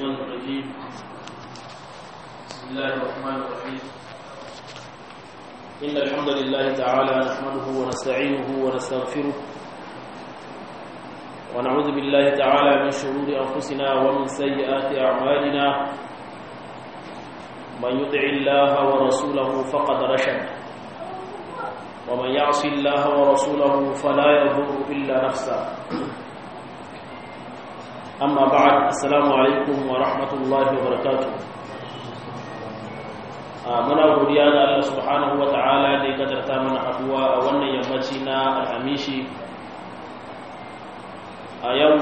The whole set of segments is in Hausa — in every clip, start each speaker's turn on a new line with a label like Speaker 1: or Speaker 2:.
Speaker 1: الشيطان الرجيم بسم الله الرحمن الرحيم إن الحمد لله تعالى نحمده ونستعينه ونستغفره ونعوذ بالله تعالى من شرور أنفسنا ومن سيئات أعمالنا من يطع الله ورسوله فقد رشد ومن يعص الله ورسوله فلا يضر إلا نفسه أما بعد السلام عليكم ورحمة الله وبركاته muna godiya ga Allah subhanahu wa ta'ala da ya kadarta mana haduwa a wannan yammaci na alhamishi a yau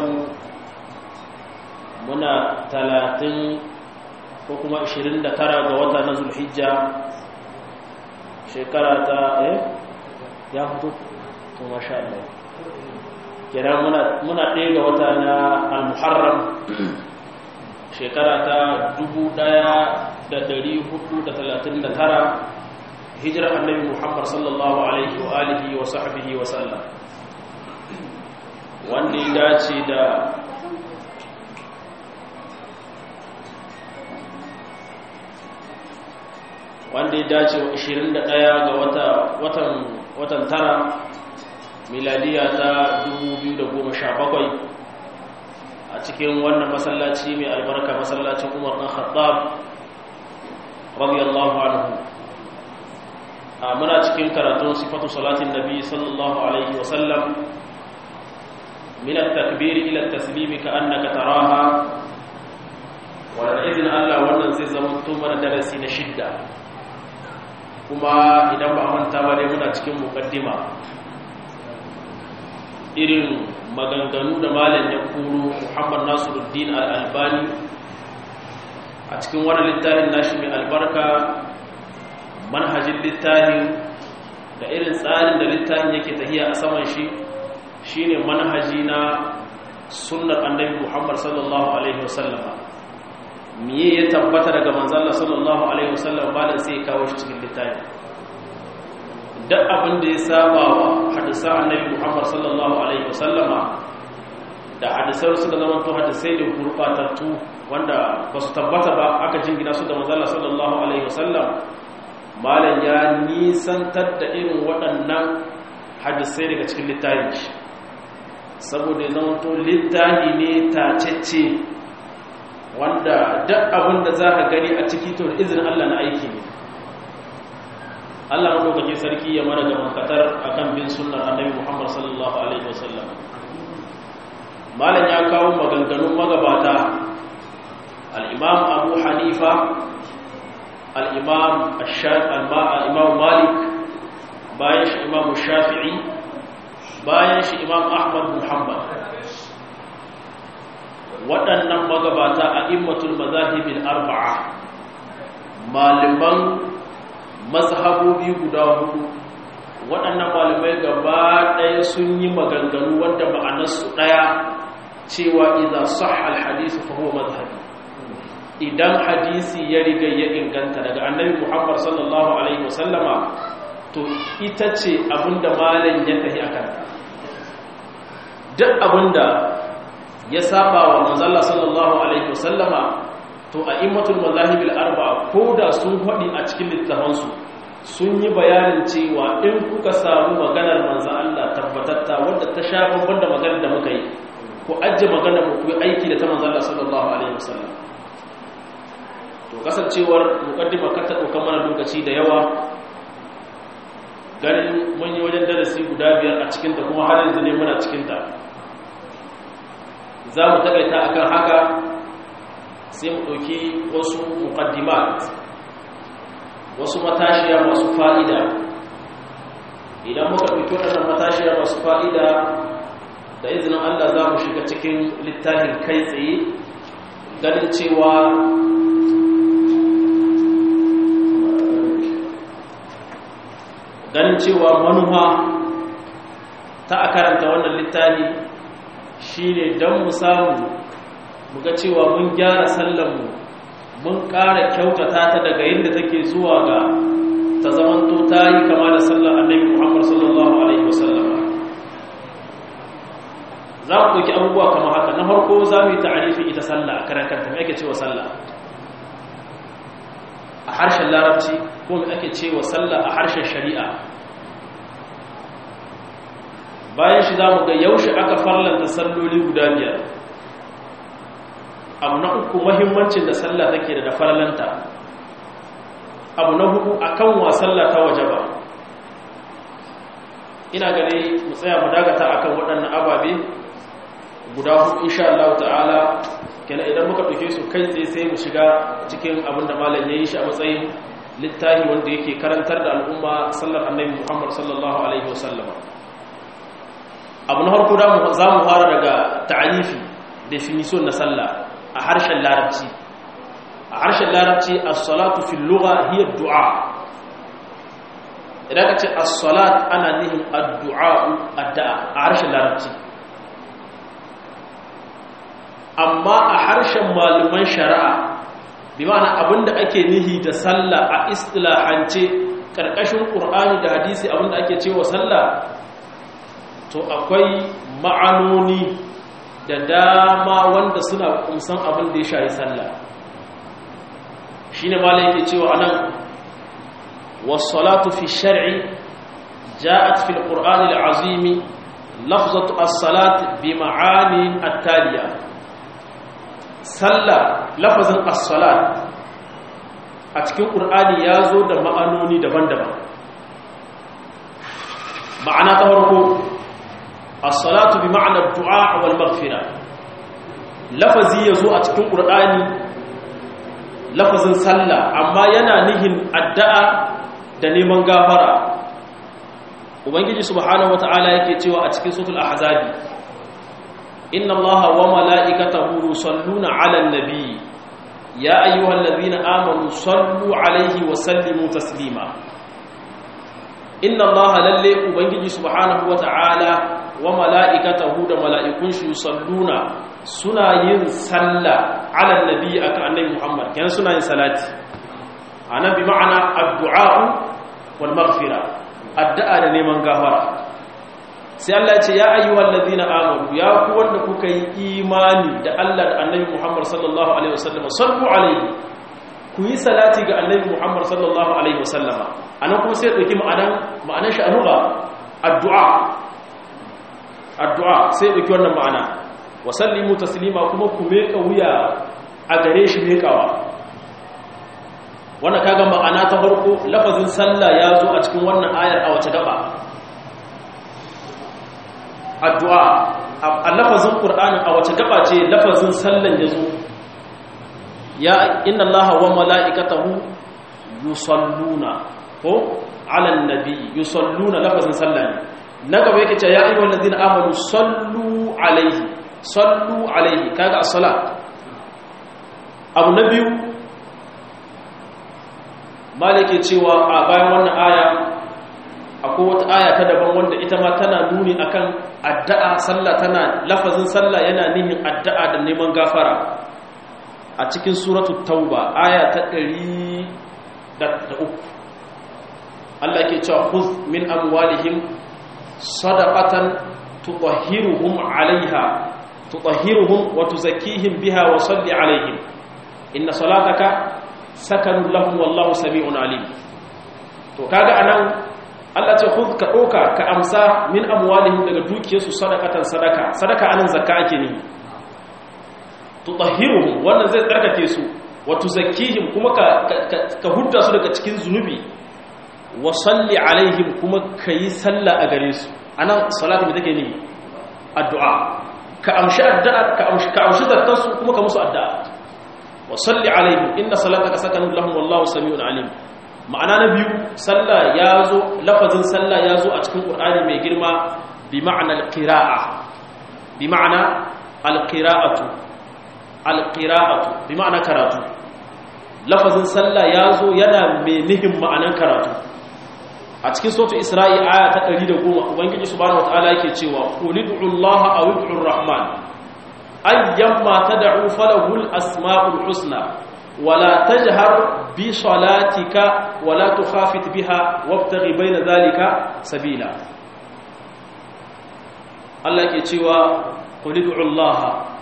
Speaker 1: muna talatin ko kuma 29 ga wata na zulhijja shekara ta eh ya fito to masha Allah kenan muna muna ɗaya ga wata na al-muharram shekara ta 1439 hijirar annabi Muhammad sallallahu alaihi wa alihi wa sahbihi wa sallam wanda ya dace da wanda ya dace wa 21 ga wata watan watan tara miladiya ta 2017 a cikin wannan masallaci mai albarka masallacin Umar dan Khattab radiyallahu anhu a muna cikin karatun sifatu salatin nabi sallallahu alaihi wa sallam min at-takbir ila at-taslim ka'annaka taraha wa da izin Allah wannan zai zama to mana darasi na shidda kuma idan ba manta ba dai muna cikin mukaddima irin maganganu da malam ya kuro Muhammad Nasiruddin Al-Albani a cikin wani littafin nashi mai albarka manhajin littafin da irin tsarin da littafin yake tahiya a saman shi shine manhaji na sunnar annabi Muhammad sallallahu alaihi wasallama miye ya tabbata daga manzala sallallahu alaihi wasallam malam sai ya kawo shi cikin littafi duk abin da ya saba wa hadisan annabi Muhammad sallallahu alaihi wasallama da hadisai suka zama to hadisai da gurbatattu wanda ba su tabbata ba aka jingina su da manzala sallallahu alaihi wasallam malam ya nisantar da irin waɗannan hadisai daga cikin littafin shi saboda ya zama to littafi ne tacecce wanda duk abin da za ka gani a ciki to da izinin Allah na aiki ne Allah madaukakin sarki ya mara gaban katar akan bin sunnar annabi Muhammad sallallahu alaihi wasallam malam ya kawo maganganun magabata al-Imam Abu Hanifa al-Imam Ash-Shafi'i al-Imam Malik bayan shi Imam Shafi'i bayan shi Imam Ahmad bin Hanbal waɗannan magabata a immatul mazahibin arba'a malaman mazhabobi guda hudu waɗannan malamai gaba ɗaya sun yi maganganu wanda ma'anarsu ɗaya cewa idan sahha alhadisu fa huwa mazhabi idan hadisi ya riga ya inganta daga annabi Muhammad sallallahu alaihi wasallama to ita ce abinda malam ya tafi akan duk abinda ya saba wa manzalla sallallahu alaihi wasallama to a immatul mazahibil arba'a ko da sun faɗi a cikin littafansu sun yi bayanin cewa in kuka samu maganar manzan Allah tabbatatta wanda ta sha babban da maganar da muka yi ku ajiye maganar mu ku aiki da ta manzalla sallallahu alaihi wasallam to kasancewar mukaddima ka ta ɗauka mana lokaci da yawa ganin mun yi wajen darasi guda biyar a cikinta kuma har yanzu ne muna cikinta za mu takaita akan haka sai mu ɗauki wasu muqaddimat wasu matashiya masu fa'ida idan muka ɗauki waɗannan matashiya masu fa'ida da izinin Allah za mu shiga cikin littafin kai tsaye ganin cewa ganin cewa manufa ta a karanta wannan littafi shi ne don mu samu muga cewa mun gyara sallanmu mun ƙara kyautata ta daga yadda take zuwa ga ta zamanto ta yi kama da sallar annabi muhammad sallallahu alaihi wasallam za mu ɗauki abubuwa kamar haka na farko za mu yi ta'arifin ita sallah a karan kanta mai ake cewa sallah a harshen larabci ko mai ake cewa sallah a harshen shari'a bayan shi za mu ga yaushe aka farlanta salloli guda biyar abu na uku mahimmancin da sallah take da farlanta abu na hudu akan wa sallah ta waje ba ina gane mu tsaya mu dagata akan waɗannan ababe guda hudu insha Allah ta'ala kenan idan muka ɗauke su kai tsaye sai mu shiga cikin abin da malam ya yi shi a matsayin littafi wanda yake karantar da al'umma sallar annabi Muhammad sallallahu alaihi wasallam abu na farko za mu fara daga ta'arifi definition na sallah a harshen larabci a harshen larabci as-salatu fil lugha hiya du'a idan ka ce as-salat ana nihin addu'a addu'a a harshen larabci amma a harshen malaman shari'a bi ma'ana abinda ake nihi da sallah a istilahance karkashin qur'ani da hadisi abinda ake cewa sallah to akwai ma'anoni da dama wanda suna kumsan abin da ya shayi sallah shine malai yake cewa anan was-salatu fi shar'i ja'at fi al-qur'ani al-azim lafzatu as-salat bi ma'ani at-taliya sallah lafazin as-salat a cikin qur'ani yazo da ma'anoni daban-daban ma'ana ta farko as-salatu bi ma'na ad-du'a wal maghfira lafazi yazo a cikin qur'ani lafazin sallah amma yana nihin addu'a da neman gafara ubangiji subhanahu wata'ala yake cewa a cikin suratul ahzabi inna allaha wa mala'ikatahu yusalluna 'alan nabiy ya ayyuhalladhina amanu sallu 'alaihi wa sallimu taslima inna allaha lalle ubangiji subhanahu wata'ala wa mala'ikatahu da mala'ikun shi yusalluna suna yin sallah 'alan nabiy akan annabi muhammad kenan suna yin salati anan bi ma'ana addu'a wal maghfira addu'a da neman gafara sai Allah ya ce ya ayyuhal ladina amanu ya ku wanda kuka yi imani da Allah da Annabi Muhammad sallallahu alaihi wasallam sallu alaihi ku yi salati ga Annabi Muhammad sallallahu alaihi wasallam anan kuma sai dauki ma'anan ma'anan shi anuga addu'a addu'a sai dauki wannan ma'ana wa sallimu taslima kuma ku meka wuya a gare shi mekawa wannan kaga ma'ana ta farko lafazin sallah ya zo a cikin wannan ayar a wace gaba addu'a a lafazin qur'ani a wace gaba ce lafazin sallan ya zo ya inna allaha wa mala'ikatahu yusalluna ko ala nabi yusalluna lafazin sallah ne na gaba yake ce ya ayyuhal ladina amanu sallu alaihi sallu alaihi kaga as-salat abu na biyu malike cewa a bayan wannan aya akwai wata aya ta daban wanda ita ma tana nuni akan addu'a sallah tana lafazin sallah yana nihin addu'a da neman gafara a cikin suratul tauba aya ta 103 Allah ke cewa khudh min amwalihim sadaqatan tutahhiruhum 'alayha tutahhiruhum wa tuzakkihim biha wa salli 'alayhim inna salataka sakanun lahum wallahu sami'un alim to kaga anan Allah ce khudh ka doka ka amsa min amwalihim daga dukiyarsu sadaqatan sadaka sadaka anan zakka ake ne tutahhiruhum wannan zai tsarkake su wa tuzakkihim kuma ka ka hudda su daga cikin zunubi wa salli alaihim kuma kai sallah a gare su anan salatu me take ne addu'a ka amshi addu'a ka amshi ka amshi zakkansu kuma ka musu addu'a wa salli alaihim inna salataka sakanun lahum wallahu samiun alim ma'ana na biyu sallah yazo lafazin sallah yazo a cikin qur'ani mai girma bi ma'ana alqira'a bi ma'ana alqira'atu alqira'atu bi ma'ana karatu lafazin sallah yazo yana mai nihin ma'anan karatu a cikin suratul isra'i aya ta 110 ubangiji subhanahu wataala yake cewa qulid'u allaha aw ud'u rahman ayyamma tad'u falahu al-asma'ul husna wala tajhar bi salatika wala tukhafit biha wabtaghi bayna dhalika sabila Allah ke cewa qul ud'u Allah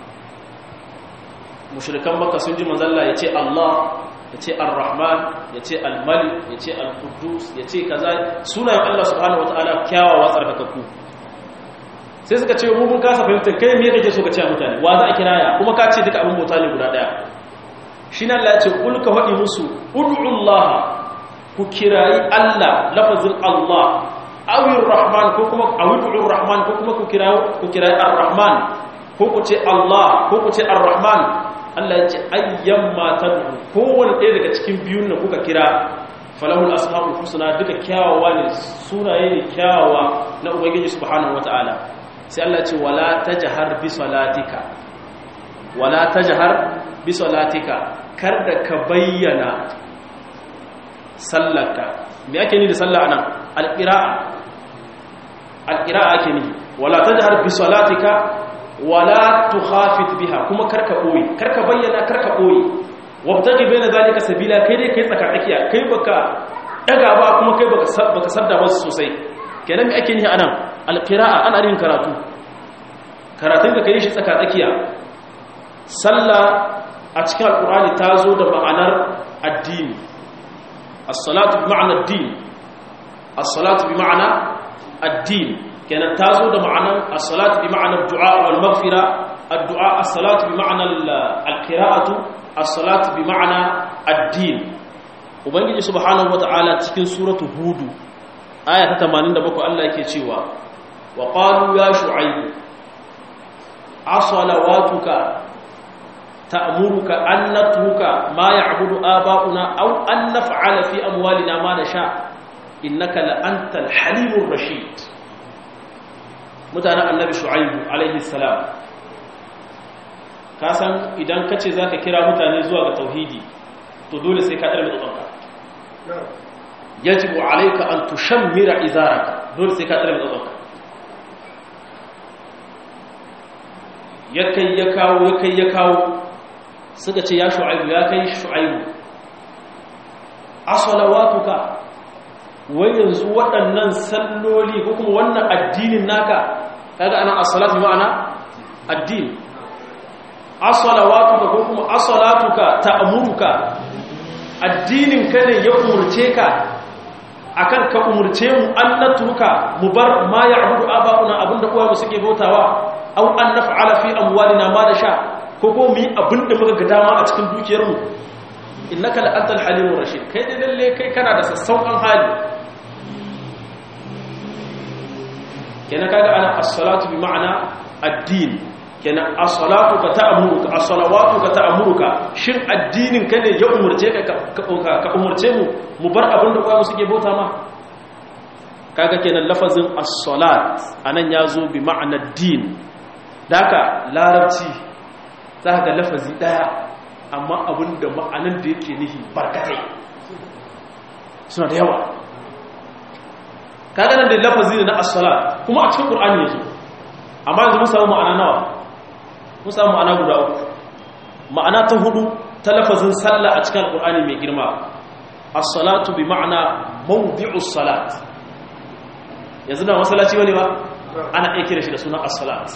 Speaker 1: mushrikan makka sun ji manzalla yace Allah yace ar-rahman yace al-malik yace al-quddus yace kaza sunayen Allah subhanahu wataala kyawawa tsarkakakku sai suka ce mu mun kasa fahimtar kai me kake so ka ce mutane wa za a kiraya kuma ka ce duka abin bauta ne guda daya shine Allah ya ce kul ka hadi musu ud'u Allah ku kirayi Allah lafazin Allah awir rahman ko kuma awid'ur rahman ko kuma ku kirayi ku kirayi ar-rahman ko ku ce Allah ko ku ce ar-rahman Allah ya ce ayyamma tad'u kowanne ɗaya daga cikin biyun da kuka kira falahul ashabul husna duka kyawawa ne sunaye ne kyawawa na ubangiji subhanahu wataala sai Allah ce wala tajhar bi salatika wala tajhar bi salatika kar da ka bayyana sallarka me ake ni da sallah anan alqira'a alqira'a ake ni wala tajhar bi salatika wala tukhafit biha kuma karka boye karka bayyana karka boye wabtaqi baina zalika sabila kai dai kai tsaka tsakiya kai baka daga ba kuma kai baka baka sadda ba sosai kenan me ake ni anan alqira'a ana yin karatu karatun da kai shi tsaka tsakiya sallah a cikin alqur'ani ta zo da ma'anar addini as-salatu bi ma'ana ad-din as-salatu bi ma'ana ad-din kenan ta zo da ma'anar as-salatu bi ma'anar du'a wal maghfira ad-du'a as-salatu bi ma'anar al-qira'atu as-salatu bi ma'ana ad-din ubangiji subhanahu wata'ala cikin suratu hudu aya ta 87 Allah yake cewa wa qalu ya shu'aib asalawatuka ta'muruka an natruka ma ya'budu aba'una aw an naf'ala fi amwalina ma nasha innaka la antal halimur rashid mutanen annabi shu'aib alaihi salam ka san idan kace zaka kira mutane zuwa ga tauhidi to dole sai ka darbe tsotsonka yajibu alayka an tushammira izaraka dole sai ka darbe tsotsonka yakai ya kawo yakai ya kawo suka ce ya shu'aibu ya kai shu'aibu asalawatuka wai yanzu waɗannan salloli ko kuma wannan addinin naka kaga ana as-salatu ma'ana addini asalawatuka ko kuma asalatuka ta'muruka addinin ka ne ya umurce ka akan ka umurce mu an natruka mu bar ma ya'budu aba'una abinda kowa suke bautawa aw an naf'ala fi amwalina ma da sha ko ko mu yi abinda muka ga dama a cikin dukiyar mu innaka la antal halimur rashid kai dai lalle kai kana da sassauƙan hali kenan kaga ana as-salatu bi ma'ana ad-din kenan as-salatu ka ta'muruka as-salawatu ka ta'muruka shin addinin ka ne ya umurce ka ka umurce mu mu bar abin da kowa suke bauta ma kaga kenan lafazin as-salat anan yazo bi ma'ana din daka larabci zaka ga lafazi daya amma abin da ma'anan da yake nihi barkatai suna da yawa kaga nan da lafazi ne na as-salat kuma a cikin qur'ani yazo amma yanzu mun samu ma'ana nawa mun samu ma'ana guda uku ma'ana ta hudu ta lafazin sallah a cikin alqur'ani mai girma as-salatu bi ma'ana mawdi'us salat yanzu da masallaci wani ba ana aiki da shi da sunan as-salat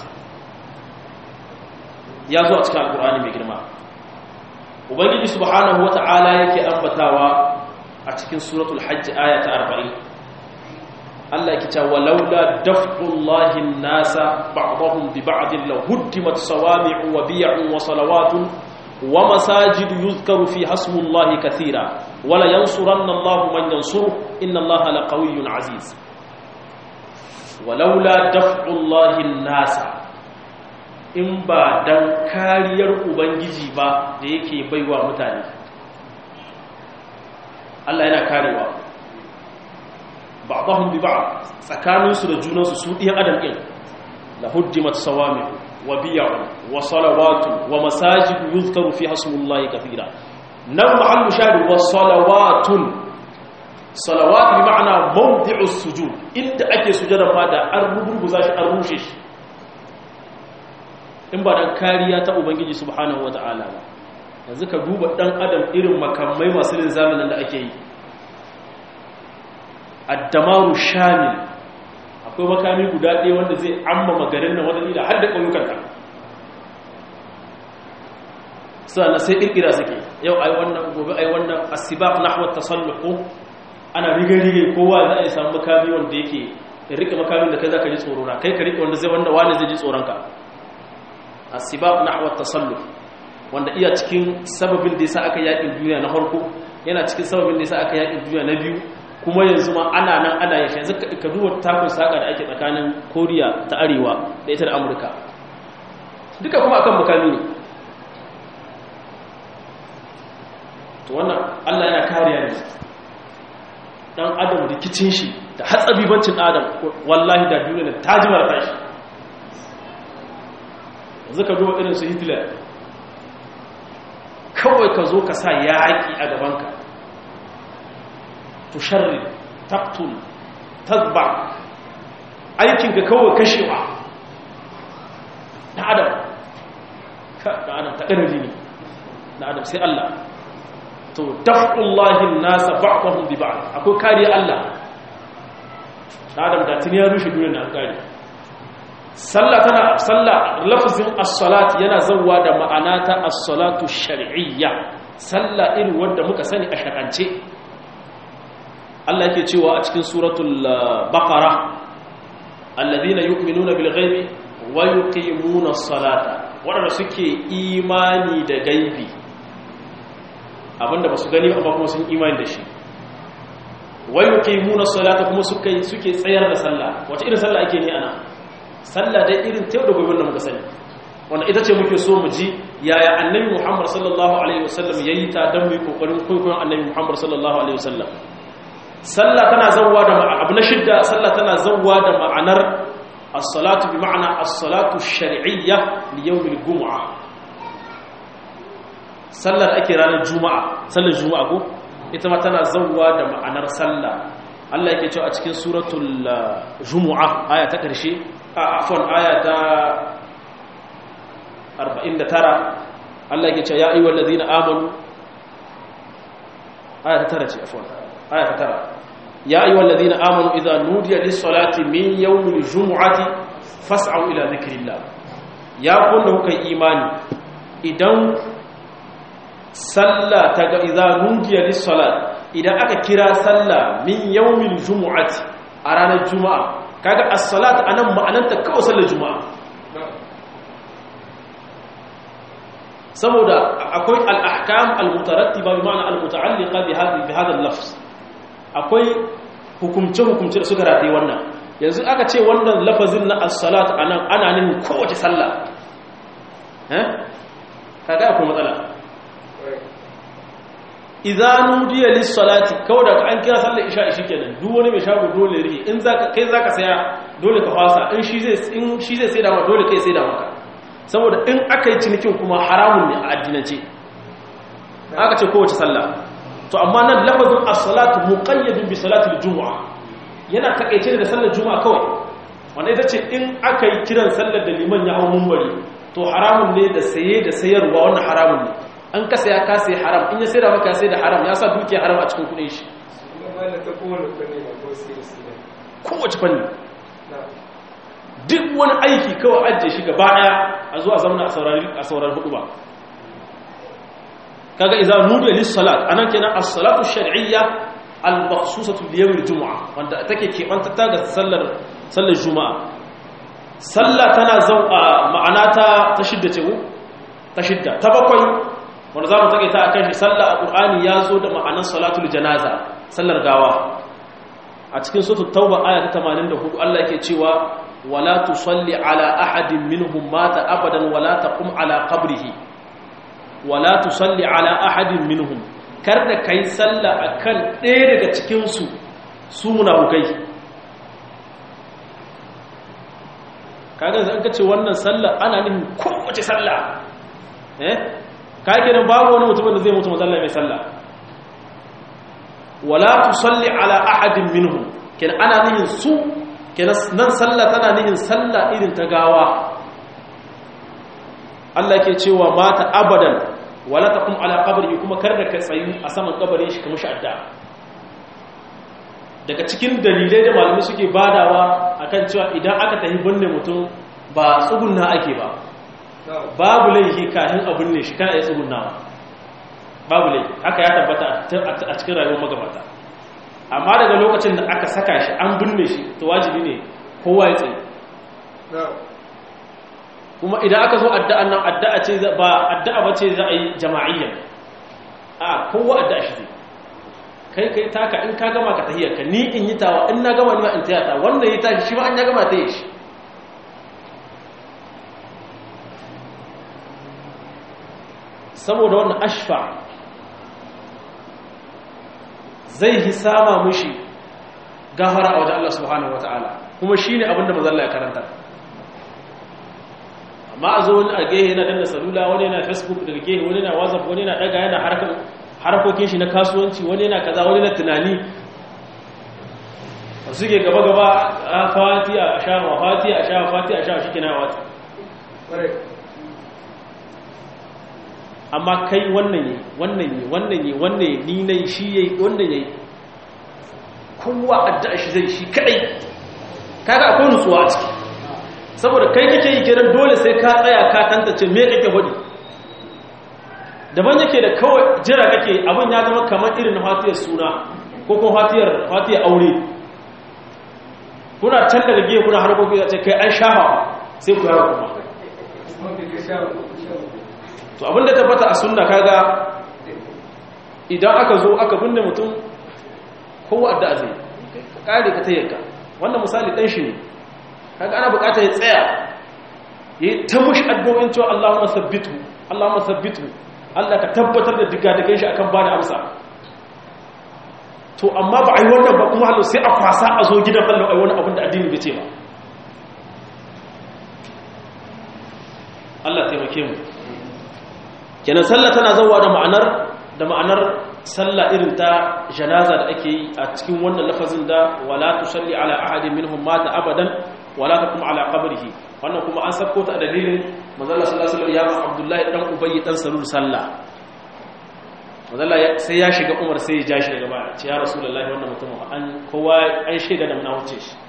Speaker 1: ya zo a cikin alqur'ani mai girma ubangiji subhanahu wata'ala yake ambatawa a cikin suratul hajj aya ta 40 Allah yake cewa laula daf'ullahi an-nasa ba'dahum bi ba'din la huddimat sawami'u wa bi'un wa salawatun wa masajid yuzkaru fi hasmullahi katira wa la yansuranna Allahu man yansuru inna Allaha laqawiyyun aziz walaula daf'ullahi an-nasa in ba dan kariyar ubangiji ba da yake baiwa mutane Allah yana karewa ba'dahum bi ba'd tsakaninsu da junansu su ɗiyan adam ɗin la hujjimat sawami wa biya'u wa salawatu wa masajid yuzkaru fi hasmullahi kathira nan mahallu shari wa salawatun salawat bi ma'ana mawdi'u sujud inda ake sujada ma da an rubuza shi an rushe shi in ba dan kariya ta ubangiji subhanahu wata'ala ba yanzu ka duba dan adam irin makamai masu linzamin da ake yi addamaru shamil akwai makami guda ɗaya wanda zai amma magarin nan wadda da har da ƙauyukanta sannan sai kirkira suke yau ai wannan gobe ai wannan asibaq nahwa tasalluq ana rige-rige kowa za a yi samu makami wanda yake ya rike makamin da kai za ka ji tsoro na kai ka rike wanda zai wanda wani zai ji tsoronka asibaq nahwa tasalluq wanda iya cikin sababin da yasa aka yakin duniya na farko yana cikin sababin da yasa aka yakin duniya na biyu kuma yanzu ma ana nan ana yashe yanzu ka duba takun saka da ake tsakanin Koriya ta Arewa da ita da Amurka duka kuma akan makami ne to wannan Allah yana kariya ne dan adam rikicin shi da hatsabibancin adam wallahi da duniya ta jimar tashi yanzu ka duba irin su Hitler kawai ka zo ka sa yaƙi a gabanka tusharri taktul tazba aikinka kawai kashewa na adam ka da adam ta ƙarfi ne na adam sai Allah to daf'ullahi nasa ba'dahum bi ba'd akwai kariya Allah na adam da tuni ya rushe duniya na kare sallah tana sallah lafzin as-salat yana zawwa da ma'ana ta as-salatu shar'iyya sallah irin wanda muka sani a shar'ance Allah yake cewa a cikin suratul baqara alladhina yu'minuna bil ghaibi wa yuqimuna as-salata wanda suke imani da gaibi abinda basu gani amma kuma sun imani da shi wa yuqimuna as-salata kuma suke suke tsayar da sallah wace irin sallah ake ni ana sallah dai irin ta yau da gobe da muka sani wanda ita ce muke so mu ji yaya annabi Muhammad sallallahu alaihi wasallam yayi ta dan mu kokarin koyon annabi Muhammad sallallahu alaihi wasallam sallah tana zawwa da abu na shidda sallah tana zawwa da ma'anar as-salatu bi ma'ana as-salatu ash-shar'iyya li yawm al-jum'ah sallar ake ranar juma'a sallar juma'a ko ita ma tana zawwa da ma'anar sallah Allah yake cewa a cikin suratul jumu'a aya ta karshe afwan aya ta 49 Allah yake cewa ya ayyuhal ladina amanu aya ta tara ce afwan aya ta tara ya ayyuhal ladina amanu idza nudiya lis-salati min yawmil jumu'ati fas'au ila dhikrillah ya kunna kuka imani idan sallah ta ga idza nudiya lis-salat idan aka kira sallah min yawmil jumu'ati a ranar juma'a kaga as-salat anan ma'ananta kawai sallar juma'a saboda akwai al-ahkam al-mutarattiba bi ma'ana al-muta'alliqa bi hadha bi hadha al-lafz akwai hukumce hukumce da suka rataye wannan yanzu aka ce wannan lafazin na as-salat anan ana nufin kowace sallah eh kaga akwai matsala idza nudiya lis-salati kawai daga an kira sallar isha shi kenan duk wani mai shago dole ri in zaka kai zaka saya dole ka fasa in shi zai in shi zai sai da maka dole kai sai da maka saboda in aka yi cinikin kuma haramun ne a addinance aka ce kowace sallah to amma nan lafazin as-salatu muqayyadun bi salati al-jumu'a yana takeice da sallar juma'a kawai wanda ita ce in aka yi kiran sallar da liman ya hawo munbari to haramun ne da saye da sayarwa wannan haramun ne an kasa ya kasa ya haram in ya sai da maka ya sai da haram ya sa dukiya haram a cikin kudin shi kowace fanni duk wani aiki kawai ajiye shi gaba daya a zuwa zamana a saurari hudu ba kaga iza nudiya lis salat anan kenan as-salatu shar'iyya al-makhsusatu li yawm al-jum'a wanda take kebanta ta ga sallar sallar juma'a sallah tana zau'a ma'ana ta ta shidda ce ta shidda ta bakwai wanda za mu take ta akan shi sallah a ƙur'ani ya zo da ma'anar salatul janaza sallar gawa a cikin suratul tauba aya ta 84 Allah yake cewa wala tusalli ala ahadin minhum mata abadan wala taqum ala qabrihi wala tusalli ala ahadin minhum kar da kai sallah akan ɗaya daga cikin su su munafukai kaga zan ka ce wannan sallah ana nufin kowace sallah eh ka kenan babu wani mutumin da zai mutu mazalla mai sallah wala tusalli ala ahadin minhum kenan ana nihin su kenan nan sallah tana nihin sallah irin ta gawa Allah ke cewa mata abadan wala taqum ala qabrihi kuma kar da ka tsayu a saman kabarin shi kamar shadda daga cikin dalilai da malamai suke badawa akan cewa idan aka tafi binne mutum ba tsugunna ake ba babu laifi kafin abin ne shi kana iya tsugunawa babu laifi haka ya tabbata a cikin rayuwar magabata amma daga lokacin da aka saka shi an binne shi to wajibi ne kowa ya tsaye kuma idan aka zo addu'an nan addu'a ce ba addu'a ba ce za a yi jama'iyya a kowa addu'a shi zai kai kai taka in ka gama ka tahiyar ka ni in yi tawa in na gama ni ma in tayata wannan yi tashi shi ma an ya gama ta yi shi saboda wannan ashfa zai hisama mushi gafara a wajen Allah subhanahu wataala kuma shine abinda manzo Allah ya karanta amma a zo wani a gehe yana danna salula wani yana facebook daga gehe wani yana whatsapp wani yana daga yana harkokin shi na kasuwanci wani yana kaza wani na tunani suke gaba-gaba a fati a sha wa fati a sha wa fati a sha shi kina wata amma kai wannan yi wannan yi wannan yi wannan yi ni na shi yayi wannan yayi kowa addu'a shi zai shi kadai kaga akwai nutsuwa a ciki saboda kai kake yi kiran dole sai ka tsaya ka tantance me kake hudi daban yake da kawai jira kake abin ya zama kamar irin fatiyar suna ko kuma fatiyar fatiyar aure kuna can daga gefe kuna harkoki da ce kai an shafa sai ku yaro kuma to abin da tabbata a sunna kaga idan aka zo aka binne mutum kowa addu'a zai kare ka tayyaka wannan misali dan shi ne kaga ana bukatar ya tsaya yayi ta mushi addu'o'in cewa Allahumma sabbitu Allahumma sabbitu Allah ka tabbatar da digadigan shi akan bada amsa to amma ba ai wannan ba kuma hallo sai a kwasa a zo gidan hallo ai wani abin da addini bai ce ba Allah taimake mu kenan sallah tana zawa da ma'anar da ma'anar sallah irin ta janaza da ake yi a cikin wannan lafazin da wala tusalli ala ahadin minhum mata abadan wala taqum ala qabrihi wannan kuma an sako ta dalilin manzo Allah sallallahu alaihi wasallam ya ba Abdullahi dan Ubayy dan Salul sallah manzo Allah sai ya shiga Umar sai ya ja shi daga baya ce ya Rasulullahi wannan mutum an kowa an shaida da muna wuce shi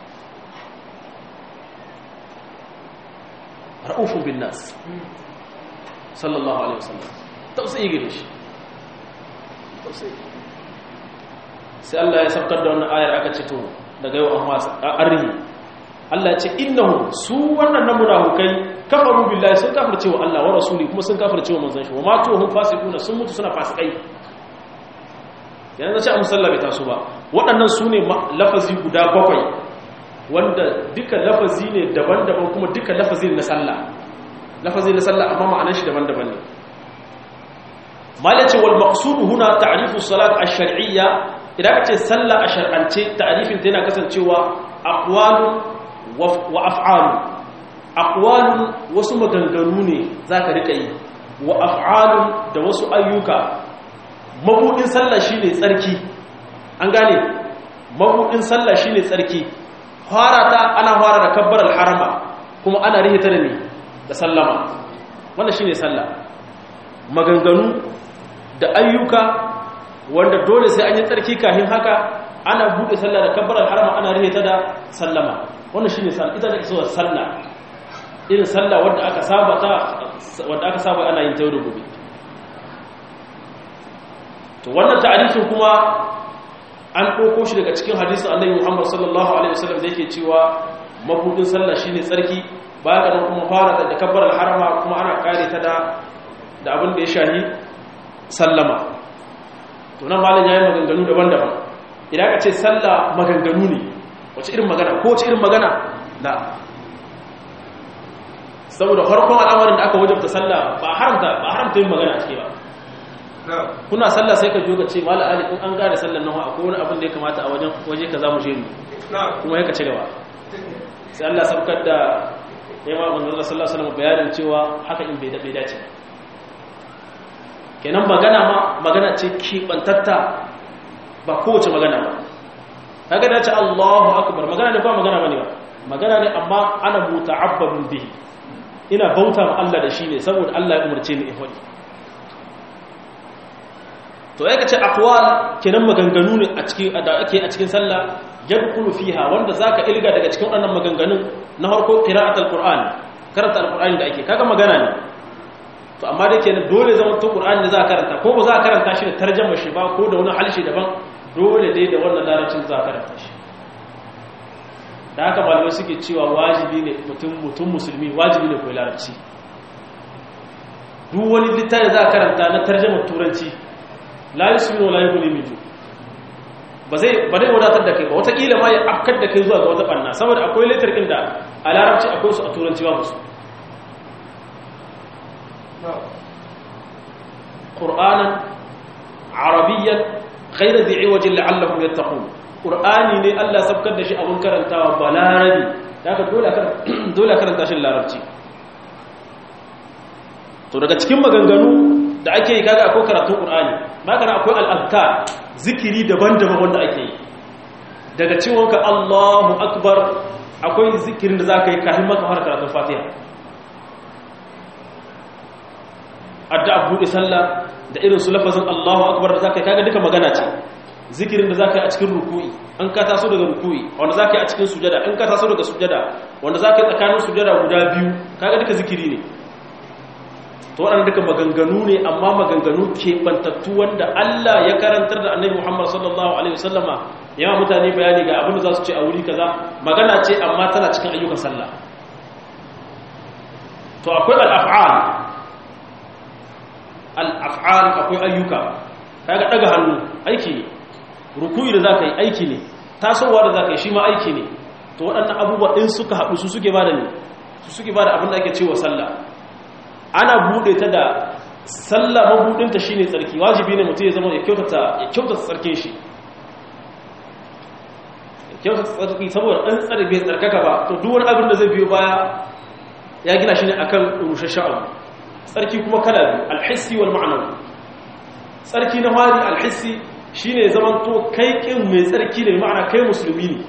Speaker 1: ra'ufun bin nas sallallahu alaihi wasallam tausayi gare shi tausayi sai Allah ya sabkar da wannan ayar aka ce to daga yau an wasa arrihi Allah ya ce innahum su wannan nan munafikai kafaru billahi sun kafirce wa Allah wa rasuli kuma sun kafirce wa manzon shi wa ma tuhum fasiquna sun mutu suna fasikai yanzu ce a musalla bai taso ba waɗannan su ne lafazi guda bakwai wanda duka lafazi ne daban-daban kuma duka lafazi ne na sallah lafazi na sallah amma ma'anar shi daban-daban ne malace wal maqsud huna ta'rifu salat ash-shar'iyya idan kace sallah a shar'ance ta'rifin ta yana kasancewa aqwalun wa af'alun aqwalun wasu maganganu ne zaka rika yi wa af'alun da wasu ayyuka mabudin sallah shine tsarki an gane mabudin sallah shine tsarki farata ana fara da kabbaral harama kuma ana rihita da ne da sallama wannan shine sallah maganganu da ayyuka wanda dole sai an yi tsarki kafin haka ana bude sallah da kabbaral harama ana rihita da sallama wannan shine sallah ita da isuwar sallah irin sallah wanda aka saba ta wanda aka saba ana yin ta da gobe to wannan ta'arifin kuma an ɗauko shi daga cikin hadisin annabi Muhammad sallallahu alaihi wasallam da yake cewa mabudin sallah shine tsarki baya ga kuma fara da kabbar harama kuma ana kare ta da da abin da ya shahi sallama to nan malam yayi maganganu daban-daban idan ka ce sallah maganganu ne wace irin magana ko wace irin magana da saboda farkon al'amarin da aka wajabta sallah ba haramta ba haramta yin magana cike ba kuna sallah sai ka jo ka ce mala ali in an gane sallar nan akwai wani abin da ya kamata a wajen waje ka zamu je ni kuma ya ka ci gaba sai Allah sabkar da ya ma manzon Allah sallallahu alaihi wasallam bayanin cewa haka in bai da bai dace kenan magana ma magana ce kibantatta ba kowace magana ba kaga dace Allahu akbar magana ne ba magana bane ba magana ne amma ana muta'abbadun bihi ina bauta ma Allah da shi ne saboda Allah ya umarce ni in faɗi to ya ce aqwal kenan maganganu ne a cikin da ake a cikin sallah yadkhulu fiha wanda zaka ilga daga cikin wannan maganganun na harko qira'atul qur'an karanta alqur'ani da ake kaga magana ne to amma da kenan dole zama to qur'ani ne za a karanta ko ba za a karanta shi da tarjama shi ba ko da wani halshe daban dole dai da wannan larabcin za a karanta shi da haka malamai suke cewa wajibi ne mutum mutum musulmi wajibi ne koyi larabci duk wani littafi za a karanta na tarjama turanci la yusminu la yughni min ju ba zai ba zai wadatar da kai ba watakila ma ya afkar da kai zuwa ga wata banna saboda akwai letter din da a larabci akwai su a turanci babu su qur'anan arabiyyan ghayra dhi'i wajin la'allahum yattaqun qur'ani ne Allah sabkar da shi abun karantawa balarabi daga dole dole karanta shi larabci to daga cikin maganganu da ake yi kaga akwai karatun qur'ani magana akwai al-azkar zikiri daban-daban wanda ake yi daga ciwonka Allahu akbar akwai zikirin da zaka yi kafin maka fara karatun Fatiha addu'a bude sallah da irin su lafazin Allahu akbar da zaka yi kaga duka magana ce zikirin da zaka yi a cikin ruku'i an ka taso daga ruku'i wanda zaka yi a cikin sujada in ka taso daga sujada wanda zaka yi tsakanin sujada guda biyu kaga duka zikiri ne to waɗanda duka maganganu ne amma maganganu keɓantattu wanda Allah ya karantar da annabi Muhammad sallallahu alaihi wasallama yawa mutane bayani ga abin da za su ce a wuri kaza magana ce amma tana cikin ayyukan sallah to akwai al-af'al al-af'al akwai ayyuka kaga daga hannu aiki ne ruku'i da zaka yi aiki ne tasowa da zaka yi shi ma aiki ne to waɗannan abubuwa din suka haɗu su suke bada ne su suke bada abin da ake cewa sallah ana bude ta da sallah mabudinta shine tsarki wajibi ne mutum ya zama ya kyautata ya kyautata tsarkin shi ya kyautata tsarki saboda dan tsare bai tsarkaka ba to duk wani abin da zai biyo baya ya gina shi ne akan rushashen abu tsarki kuma kala biyu alhissi wal ma'anawi tsarki na fari alhissi shine zaman to kai kin mai tsarki ne ma'ana kai musulmi ne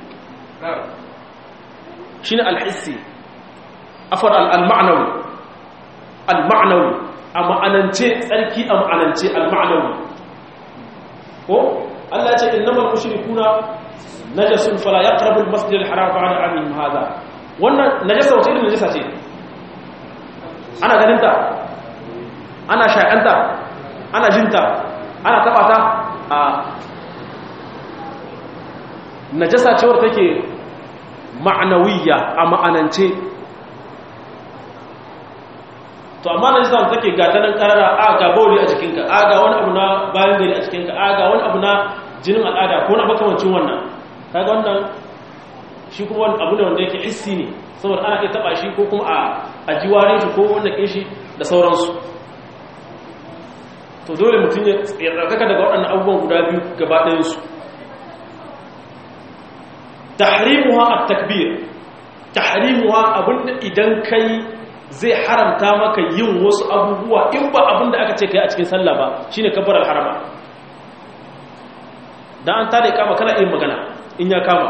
Speaker 1: shine alhissi afar al-ma'nawi al-ma'nawi a ma'anance tsarki a ma'anance al-ma'nawi ko Allah ya ce innamal mushrikuna najasun fala yaqrabu al-masjid al-haram ba'da 'amihim hadha wannan najasa wace irin najasa ce ana ganin ta ana shakanta ana jinta ana taba ta a najasa ce wadda take ma'anawiyya a ma'anance to amma na jisa take gata nan karara a ga bauli a jikinka a ga wani abu na bayan gari a jikinka a ga wani abu na jinin al'ada ko na makamancin wannan kaga wannan shi kuma wani abu ne wanda yake hissi ne saboda ana iya taba shi ko kuma a jiwarin shi ko wanda ke shi da sauransu to dole mutum ya tsarkaka daga waɗannan abubuwan guda biyu gaba ɗayansu tahrimuha at-takbir tahrimuha abinda idan kai zai haramta maka yin wasu abubuwa in ba abinda aka ce kai a cikin sallah ba shine kabbar al-harama dan an tare kama kana yin magana in ya kama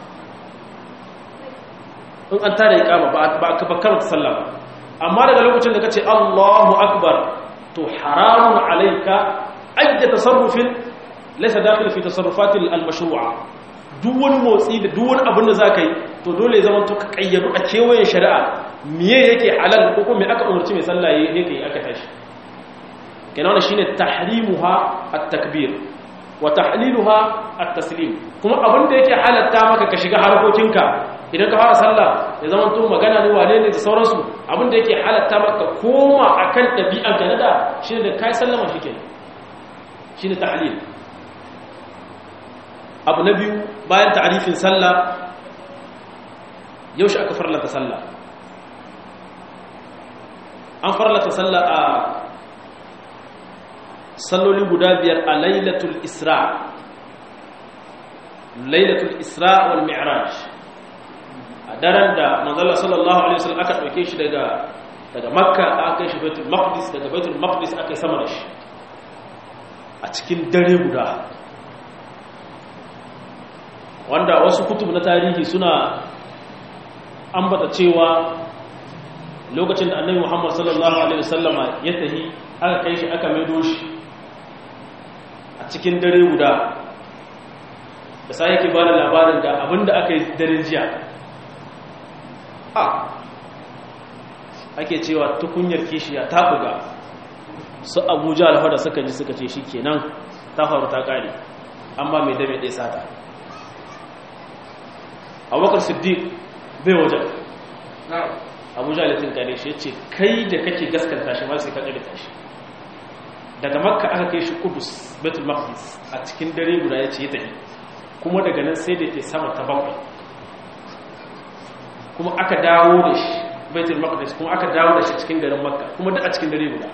Speaker 1: in an tare kama ba ba ka bakkar sallah ba amma daga lokacin da kace Allahu akbar to haramun alayka ajja tasarrufin laysa dakhil fi tasarrufatil al-mashru'a duk wani motsi da duk wani abin da za ka yi to dole zama to ka kayyadu a kewayen shari'a miye yake halal ko kuma aka umarci mai sallah yake yi aka tashi kenan wannan shine tahrimuha at-takbir wa tahliluha at-taslim kuma abin da yake halatta maka ka shiga harkokinka idan ka fara sallah ya zama to magana ne wane ne da sauransu abin da yake halatta maka koma akan dabi'an ka nada shine da kai sallama shikenan shine tahlil abu na biyu bayan ta'arifin sallah yaushe aka farlata sallah an farlata sallah a salloli guda biyar a lailatul isra lailatul isra wal mi'raj a daren da manzala sallallahu alaihi wasallam aka dauke shi daga daga makka aka kai shi baitul maqdis daga baitul maqdis aka yi sama da shi a cikin dare guda wanda wasu kutub na tarihi suna ambata cewa lokacin da annabi Muhammad sallallahu alaihi wasallama ya tahi aka kai shi aka maido shi a cikin dare guda da sai yake bada labarin da abinda aka yi daren jiya a ake cewa tukunyar kishiya ta buga su abuja alfa da suka ji suka ce shi kenan ta faru ta kare amma mai dame ɗaya sata abubakar siddiq bai wajen abuja latin kare shi ya ce kai da kake gaskanta shi ma sai ka ƙarita shi daga makka aka kai shi kudus betul maqdis a cikin dare guda ya ce ya tafi kuma daga nan sai da ke sama ta bakwai kuma aka dawo da shi betul maqdis kuma aka dawo da shi cikin garin makka kuma duk a cikin dare guda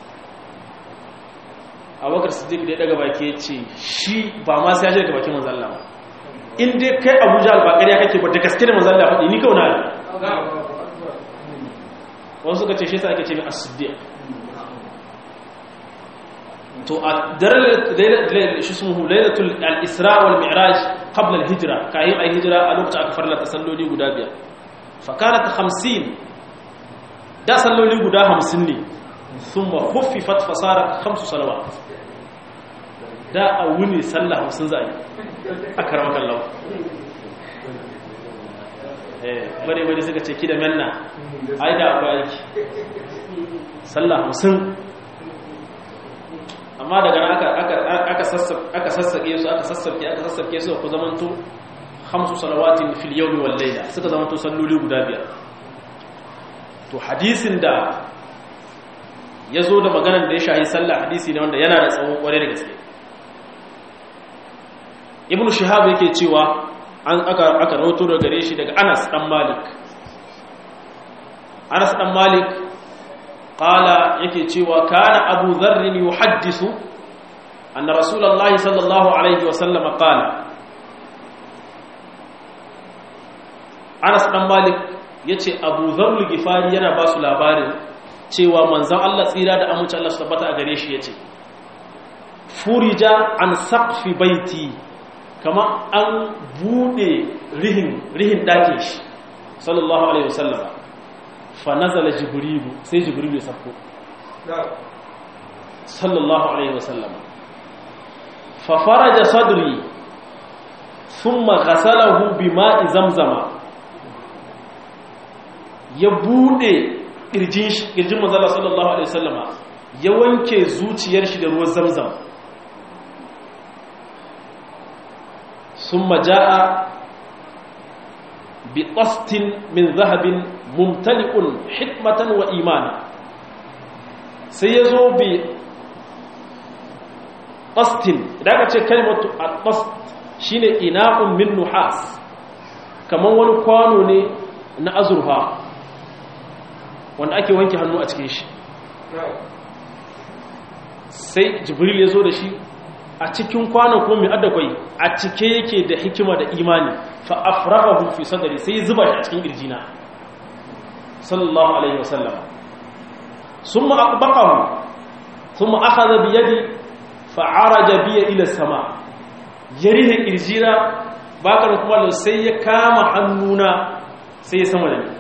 Speaker 1: abubakar siddiq da ya daga baki ya ce shi ba ma sai ya daga bakin manzon Allah ba in dai kai abuja albakari ya kake ba da gaske da manzon Allah faɗi ni kauna ne wasu suka ce shi sa ake ce mai as-siddiq to a daren shi sun hu lailatul al-isra wal mi'raj qabla al-hijra kayan ay hijra a lokacin aka farlata salloli guda biyar fa kanat 50 da salloli guda 50 ne thumma khuffifat fa sarat khamsu salawat da a wuni sallah 50 zai akrama kallahu eh bare bare suka ce ki da manna ai da akwai aiki sallah 50 amma daga nan aka sassaƙe su aka sassaƙe aka sassaƙe su ku zamanto hamsu salawatin fil yawmi wal layla suka zamanto salloli guda biyar to hadisin da ya zo da maganar da ya shahi sallah hadisi ne wanda yana da tsawon kware da gaske ibnu shihab yake cewa an aka aka rawato daga gare shi daga Anas dan Malik Anas dan Malik qala yake cewa kana Abu Dharr yuhaddisu anna Rasulullahi sallallahu alaihi wasallam qala Anas dan Malik yace Abu Dharr al-Ghifari yana ba su labarin cewa manzon Allah tsira da amince Allah su tabbata a gare shi yace furija an saqfi baiti kama an bude rihin rihin dakin shi sallallahu alaihi wasallam fa nazala jibrilu sai jibrilu ya sako sallallahu alaihi wasallam fa faraja sadri thumma ghasalahu bima'i zamzama ya bude kirjin shi kirjin manzala sallallahu alaihi wasallama ya wanke zuciyar shi da ruwan zamzam ثم جاء بطست من ذهب ممتلئ حكمة وإيمانا سيزو بطست إذا كانت كلمة الطست شين إناء من نحاس كما ونقوانو ني نأزرها wanda ake wanke hannu a cikin shi sai jibril ya zo da shi a cikin kwanon kuma mai adakwai a cike yake da hikima da imani fa afraghahu fi sadri sai zuba shi a cikin kirjina sallallahu alaihi wasallam summa aqbaqahu thumma akhadha bi yadi fa araja bi ila sama yarihe kirjina bakar kuma sai ya kama hannuna sai ya sama da ni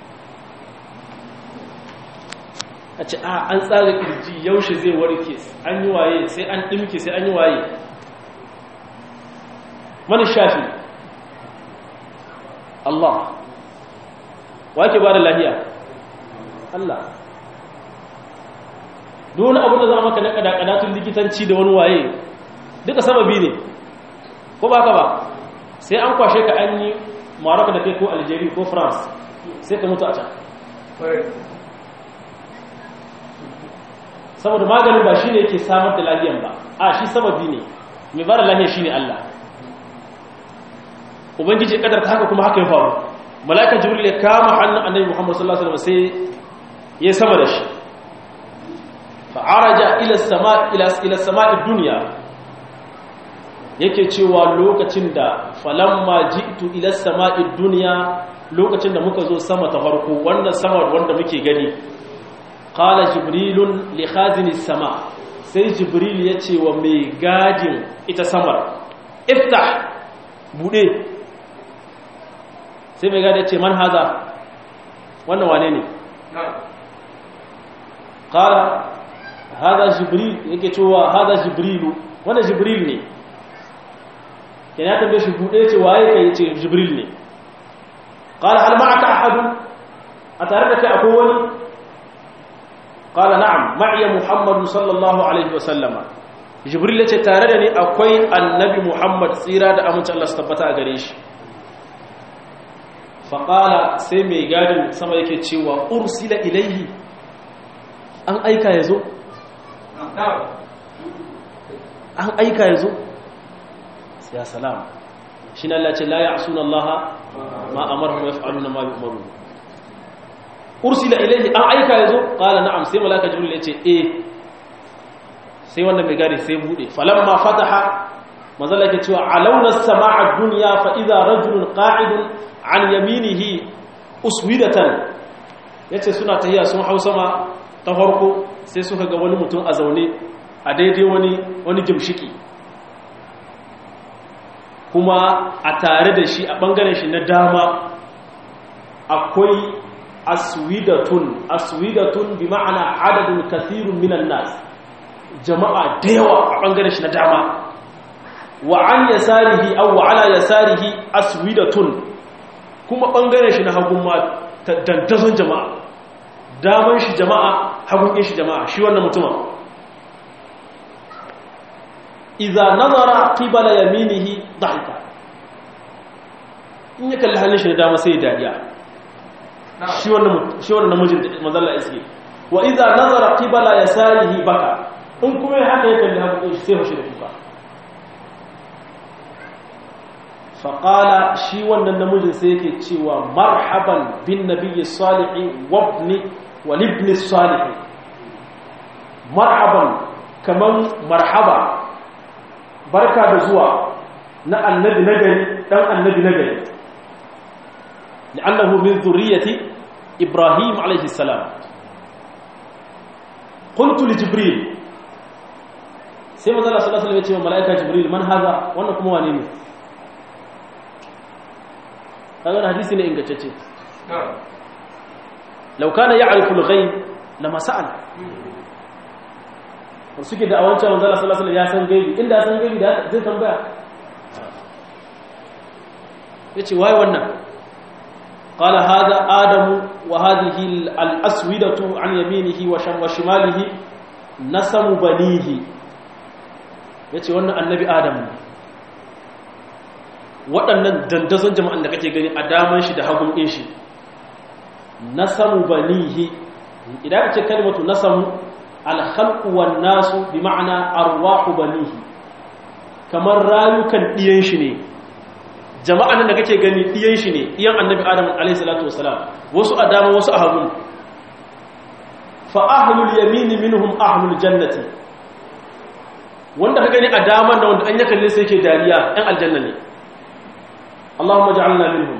Speaker 1: a ce a an tsara kirji yaushe zai warke an yi waye sai an ɗimke sai an yi waye mani shafi Allah wake ba da lahiya Allah dole abin da za maka na kadakadatun likitanci da wani waye duka sababi ne ko ba ka ba sai an kwashe ka an yi maraka da kai ko algeria ko france sai ka mutu a can saboda maganin ba shi ne yake samar da lahiyan ba a shi sababi ne mai bara lahiya shi ne Allah ubangiji kadar ta haka kuma haka ya faru mala'ikan jibril ya kama hannun annabi muhammad sallallahu alaihi wasallam sai ya sama da shi fa araja ila sama ila ila sama'i dunya yake cewa lokacin da falamma ji'tu ila sama'i dunya lokacin da muka zo sama ta farko wannan sama wanda muke gani qala jibrilun li khazini sama sai jibril ya ce wa mai gadin ita samar iftah bude sai mai gadi ya ce man haza wannan wane ne qala hada jibril yake cewa hada jibrilu wannan jibril ne yana tambaye shi bude ce waye kai ce jibril ne qala hal ma'aka ahadun a tare da kai akwai wani qala na'am ma'iya muhammadu sallallahu alaihi wa sallama jibril yace tare da ni akwai annabi muhammad tsira da aminci Allah su tabbata a gare shi fa qala sai mai gadin sama yake cewa ursila ilaihi an aika yazo an aika yazo ya salam shi ne Allah ce la ya'suna Allah ma amarhum yaf'aluna ma yu'marun ursila ilayhi an aika yazo qala na'am sai malaka jibril ya ce eh sai wannan mai gari sai bude falamma fataha manzala yake cewa alawna as-sama'a ad-dunya fa idha rajulun qa'idun an yaminihi uswidatan yace suna tahiya sun hausama ta farko sai suka ga wani mutum a zaune a daidai wani wani gimshiki kuma a tare da shi a ɓangaren shi na dama akwai aswidatun aswidatun bi ma'ana adadin kathirun minan nas jama'a da yawa a ɓangaren shi na dama wa an yasarihi aw wa ala yasarihi aswidatun kuma ɓangaren shi na hagun ma dandazon jama'a daman shi jama'a hagun shi jama'a shi wannan mutumin iza nazara qibala yaminihi dhahika in ya kalli hannun shi da dama sai ya dariya shi wannan shi wannan namijin manzalla iske wa iza nazara qibala yasarihi baka in kuma haka ya kalli hannun shi sai hoshi da kuka fa qala shi wannan namijin sai yake cewa marhaban bin nabiyyi salihi wa ibni wa ibni salihi marhaban kaman marhaba barka da zuwa na annabi nagari dan annabi nagari li'annahu min zurriyyati ibrahim alayhi salam qultu li jibril sai manzo Allah sallallahu alaihi wasallam ya ce wa malaika jibril man haza wannan kuma wane ne kaga hadisi ne ingantacce law kana ya'rifu al-ghaib lama sa'al suke da a wancan manzala sallallahu alaihi ya san gaibi inda ya san gaibi da zai tambaya yace wai wannan qala hada adamu wa hadhihi al-aswidatu an yaminihi wa sham wa shimalihi nasamu banihi yace wannan annabi adamu waɗannan dandazon jama'an da kake gani a daman shi da hagun ɗin shi nasamu banihi idan ka ce kalmatu nasamu alhalku wan nasu bi ma'ana arwahu banihi kamar rayukan diyan shi ne jama'an da kake gani diyan shi ne diyan annabi adam alayhi salatu wasalam wasu a dama wasu a hagu fa ahlul yamin minhum ahlul jannati wanda ka gani a dama da wanda an ya kalle sai yake dariya ɗan aljanna ne Allahumma ja'alna minhum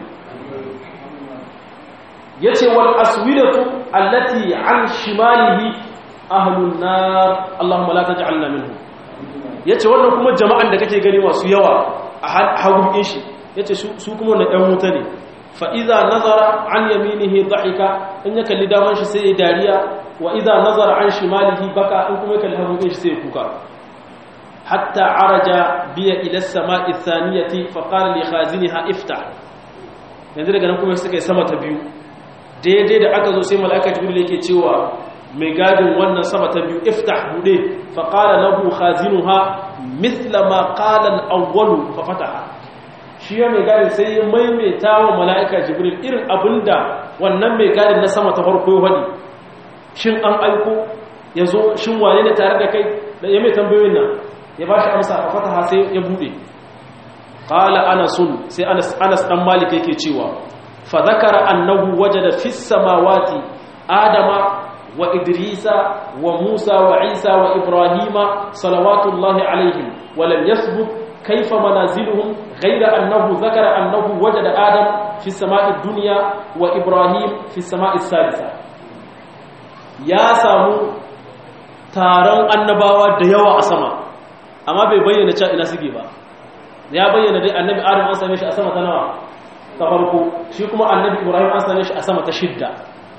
Speaker 1: yace wal aswidatu allati an shimalihi ahlun nar Allahumma la taj'alna minhum yace wannan kuma jama'an da kake gani masu yawa a hagun shi yace su kuma wannan ɗan wuta ne fa idza nazara an yaminihi dhahika in ya kalli daman shi sai ya dariya wa idza nazara an shimalihi baka in kuma ya kalli hagun shi sai ya kuka hatta araja biya ila as-sama'i ath-thaniyati fa qala li khaziniha iftah yanzu daga nan kuma suka yi sama ta biyu daidai da aka zo sai mala'ika jibril yake cewa mai gadin wannan sama ta biyu iftah bude fa qala lahu khazinuha mithla ma qala al-awwal fa fataha shi ya mai gadin sai ya maimaita wa mala'ika jibril irin abinda wannan mai gadin na sama ta farko ya hadi shin an aiko yazo shin wane ne tare da kai da ya mai tambayoyin nan ya bashi amsa fa fataha sai ya bude qala anasun sai anas anas dan malik yake cewa fa zakara annahu wajada fis samawati adama wa idrisa wa musa wa isa wa ibrahima salawatullahi alaihim wa lam yathbut kayfa manaziluhum ghayra annahu zakara annahu wajada adam fi samai dunya wa ibrahim fi samai salisa ya samu taron annabawa da yawa a sama amma bai bayyana cewa ina suke ba ya bayyana dai annabi adam an same shi a sama ta nawa ta farko shi kuma annabi ibrahim an same shi a sama ta shidda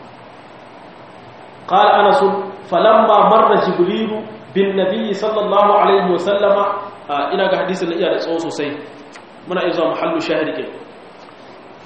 Speaker 1: qala anas falamma marra jibril bin nabiy sallallahu alaihi wasallama ina ga hadisin iya da tsawo sosai muna iya zuwa muhallu shahidi ke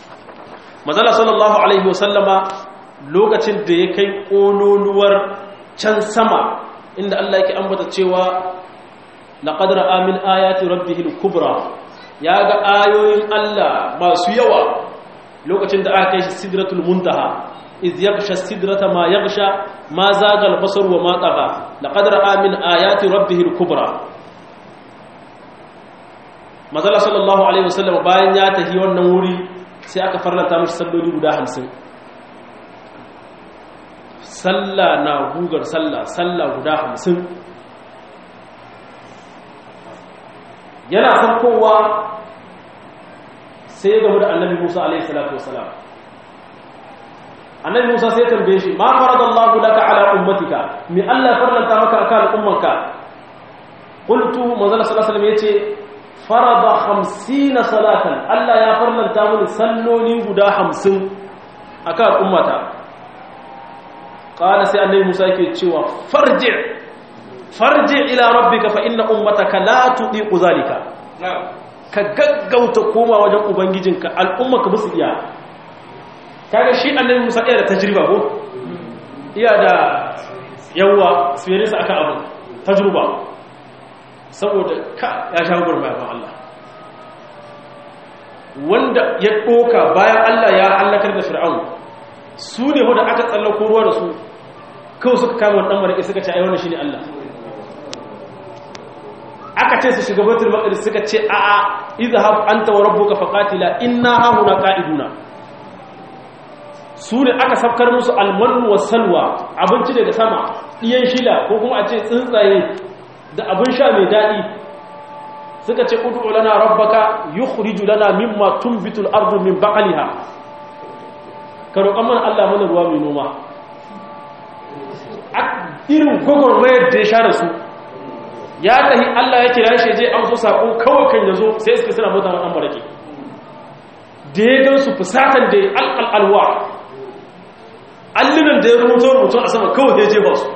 Speaker 1: mazala sallallahu alaihi wasallama lokacin da ya kai kololuwar can sama inda Allah yake ambata cewa laqad ra'a min ayati rabbihil kubra ya ga ayoyin Allah masu yawa lokacin da aka kai shi sidratul muntaha iz yaghsha sidrata ma yaghsha ma zaga al-basar wa ma tagha laqad ra'a min ayati rabbihil kubra mazala sallallahu alaihi wasallam bayan ya tafi wannan wuri sai aka farlanta mishi salloli guda 50 sallah na gugar sallah sallah guda 50 yana farkowa sai game da annabi Musa alaihi salatu wasalam annabi Musa sai tambaye shi ma faradallahu laka ala ummatika mi Allah farlanta maka akan ummanka qultu manzala sallallahu alaihi wasallam yace farada 50 salatan Allah ya farlanta mini salloli guda 50 akan ummata qala sai annabi Musa yake cewa farji farji ila rabbika fa inna ummataka la tudiqu zalika ka gaggauta koma wajen ubangijinka al'umma ka musu iya kaga shi annabi Musa iya da tajriba ko iya da yawa experience akan abu tajriba saboda ka ya sha gurma ban Allah wanda ya doka bayan Allah ya halakar da fir'aun su ne wanda aka tsallako ruwa da su kawai suka kama dan marake suka ce ai wannan shine Allah aka ce su shiga baitul maqdis suka ce a a izhab anta wa rabbuka faqatila inna hahuna qa'iduna su ne aka safkar musu almanu wa salwa abinci daga sama diyan shila ko kuma a ce tsuntsaye da abin sha mai dadi suka ce ud'u lana rabbaka yukhriju lana mimma tunbitul ardu min baqliha ka roƙan mana Allah mana ruwa mai noma irin gwagwarmayar da ya sha da su ya tahi Allah ya kira shi je an so sako kawai kan yazo sai suka suna mota wannan barake da ya gan su fusatan da alqal alwa allunan da ya rubuto rubutu a sama kawai ya je ba su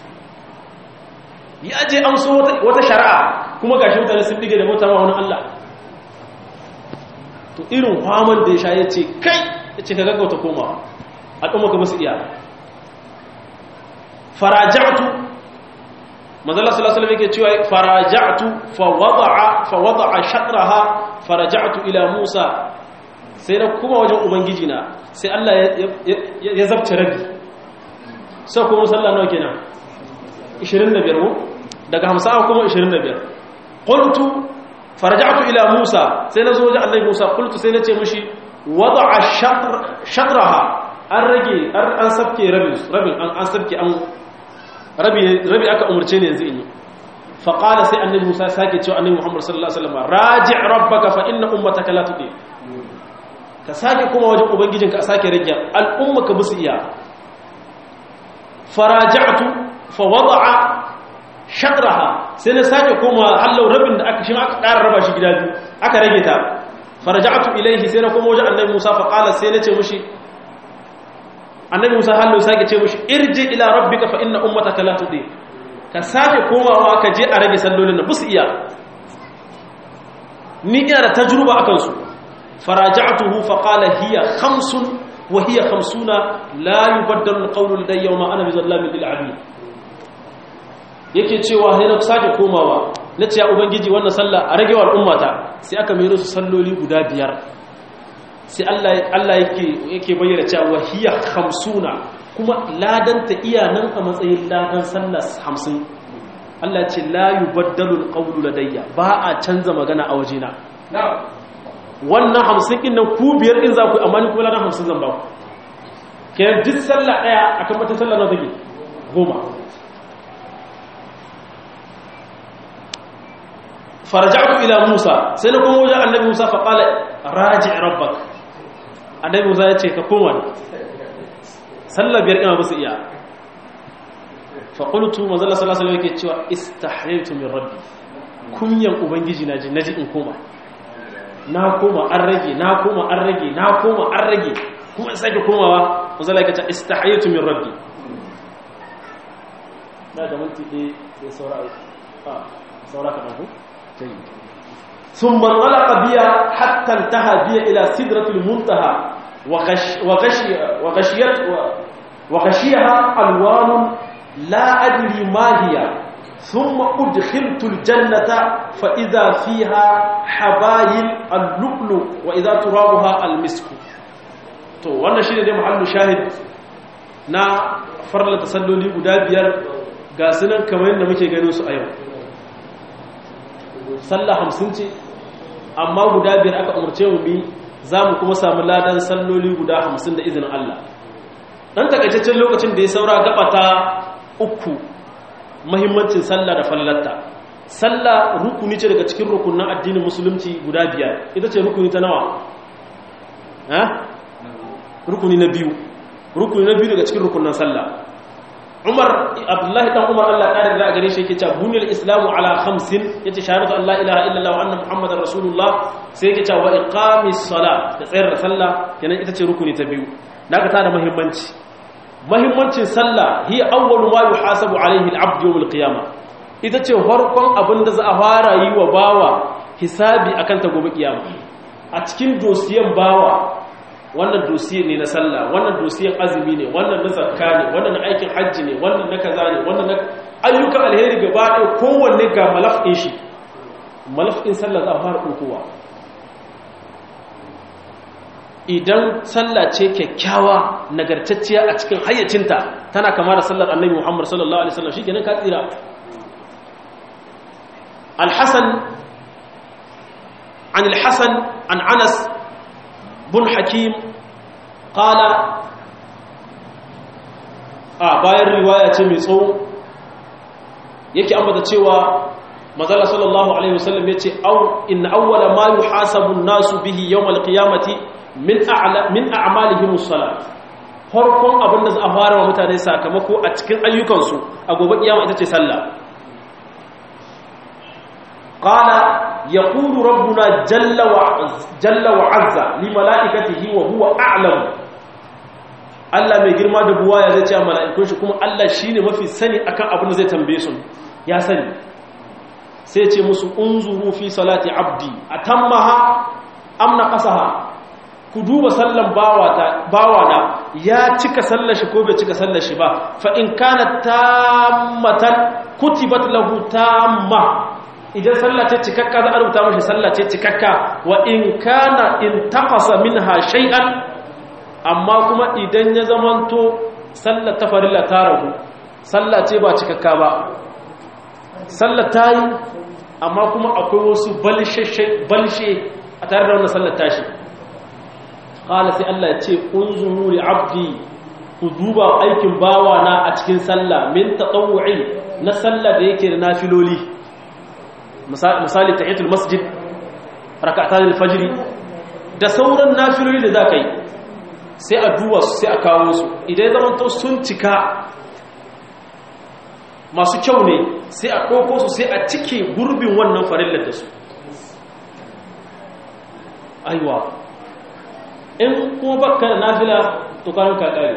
Speaker 1: ya je an so wata shari'a kuma gashi mutane sun dige da mota ma wani Allah to irin faman da ya sha ya ce kai ya ce ka gaggauta koma al'umma ka musu iya faraja'tu manzala sallallahu alaihi yake cewa faraja'tu fa wada'a fa wada'a shatraha faraja'tu ila Musa sai na kuma wajen ubangiji na sai Allah ya zabce rabi sai kuma sallah nawa kenan 25 ko daga 50 kuma 25 qultu faraja'tu ila Musa sai na zo wajen Allah Musa qultu sai na ce mishi wada'a shatraha an rage an sabke rabin rabin an sabke an rabi aka umarce ne yanzu in yi faƙala sai annabi musa sake cewa annabi muhammadu sallallahu alaihi wasallam raji rabbaka fa inna ummataka la tudi ka sake kuma wajen ubangijinka a sake rage al'umma ka musu iya faraja'tu fa wada'a shatraha sai na sake koma hallau rabin da aka shi aka ƙara raba shi gida biyu aka rage ta faraja'tu ilaihi sai na koma wajen annabi musa faƙala sai na ce mushi annabi musa hallo sake ce mushi irji ila rabbika fa inna ummataka la tudi ka sake komawa ka je a rage sallolin da busu iya ni ina da tajruba akan su faraja'tuhu fa qala hiya khamsun wa hiya khamsuna la yubaddalu alqawlu ladayya wa ma ana bizallamin lil abid yake cewa sai na sake komawa nace ya ubangiji wannan sallah a rage wa al'ummata sai aka mero su salloli guda biyar sai Allah yake bayyana cewa hiya hamsuna kuma ladanta iya nan a matsayin ladan sallas hamsin Allah ce la yubaddalu alqawlu ladayya ba a canza magana a wajena wannan hamsin din nan ku biyar din za ku amma ni kuma ladan hamsin zan ba ku kenan duk sallah daya akan mata sallah na take goma faraja'tu ila Musa sai na kuma wajen annabi Musa fa qala raji' rabbak annabi Musa ya ce ka koma sallar biyar ina musu iya fa qultu manzo Allah sallallahu alaihi wasallam yake cewa istahyaytu min rabbi kunyan ubangiji naji naji in koma na koma an rage na koma an rage na koma an rage kuma in sake komawa manzo Allah yake cewa istahyaytu min rabbi na da minti ɗaya sai saura a saura kamar ku ثم انطلق بها حتى انتهى بها إلى سدرة المنتهى وغش وغشي وغشيت وغشيها ألوان la adri ma hiya thumma udkhiltu aljannata fa idha fiha habayil al-lu'lu wa idha turabuha al-misk to wannan shine dai mahallu shahid na farla tasalloli guda biyar ga sunan kamar yadda muke ganin su a yau sallah hamsin ce amma guda biyar aka umarce mu bi za mu kuma samu ladan salloli guda hamsin da izinin Allah ɗan takaitaccen lokacin da ya saura gaba ta uku mahimmancin sallah da fallatta sallah rukuni ce daga cikin rukunin addinin musulunci guda biyar ita ce rukuni ta nawa rukuni na biyu rukuni na biyu daga cikin rukunin sallah Umar Abdullahi dan Umar Allah ƙarin da gare shi yake cewa buniyal islamu ala khamsin yace shahadatu an la ilaha illallah wa anna muhammadar rasulullah sai yake cewa wa iqamis sala da tsayar da sallah kenan ita ce rukuni ta biyu naka ta da muhimmanci muhimmancin sallah hi awwalu ma yuhasabu alaihi al-abd yawm al-qiyamah ita ce farkon abin da za a fara yi wa bawa hisabi akan ta gobe kiyama a cikin dosiyan bawa wannan dosiye ne na sallah wannan dosiyen azumi ne wannan na zakka ne wannan na aikin hajji ne wannan na kaza ne wannan na ayyukan alheri gaba ɗaya kowanne ga malafin shi malafin sallah za a fara ɗaukowa idan sallah ce kyakkyawa nagartacciya a cikin hayyacinta tana kama da sallar annabi muhammad sallallahu alaihi wasallam shi kenan ka tsira alhassan عن الحسن عن عنس bun hakim kala a bayan riwaya ce mai tsawo yake ambata cewa mazala sallallahu alaihi wasallam ya ce inna awwala ma yuhasabu nasu bihi yawmal qiyamati min a'la min a'malihim as-salat farkon abin da za a fara wa mutane sakamako a cikin ayyukansu a gobe kiyama ita ce sallah qala يقول ربنا جل وعز جل وعز لملائكته وهو اعلم Allah mai girma da buwaya zai ce mala'ikun shi kuma Allah shine mafi sani akan abin da zai tambaye su ya sani sai ce musu unzuru fi salati abdi atammaha am naqasaha ku duba sallan bawata bawana ya cika sallar shi ko bai cika sallar shi ba fa in kana tammatan kutibat lahu tamma idan sallah ce cikakka za a rubuta mashi sallah ce cikakka wa in kana in taqasa minha shay'an amma kuma idan ya zamanto sallah ta farilla ta ragu sallah ce ba cikakka ba sallah ta yi amma kuma akwai wasu balshe a tare da wannan sallah tashi qala sai Allah ya ce unzuru li abdi ku duba aikin bawana a cikin sallah min tatawwu'i na sallah da yake da nafiloli misali tahiyatul masjid rak'atan al-fajr da sauran nafiloli da zaka yi sai a duba su sai a kawo su idan ya zamanto sun cika masu kyau ne sai a ɗauko su sai a cike gurbin wannan farillar da su aiwa in kuma baka da nafila to karan kakari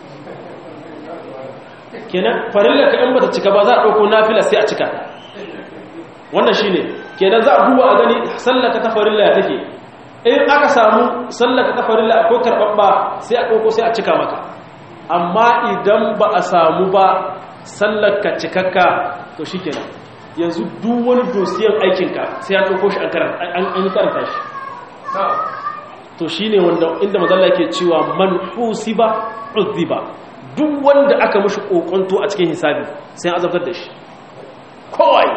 Speaker 1: kenan farillar ka in bata cika ba za a ɗauko nafila sai a cika ta wannan shi ne kenan za a duba a gani sallaka ta farilla ya take in aka samu sallaka ta farilla akwai karɓaɓɓa sai a ɗauko sai a cika maka amma idan ba a samu ba sallaka cikakka to shi kenan yanzu duk wani dosiyan aikinka sai ya ɗauko shi an yi karanta shi to shi ne wanda inda mazalla ke cewa man husiba uzziba duk wanda aka mashi kokonto a cikin hisabi sai an azabtar da shi kowai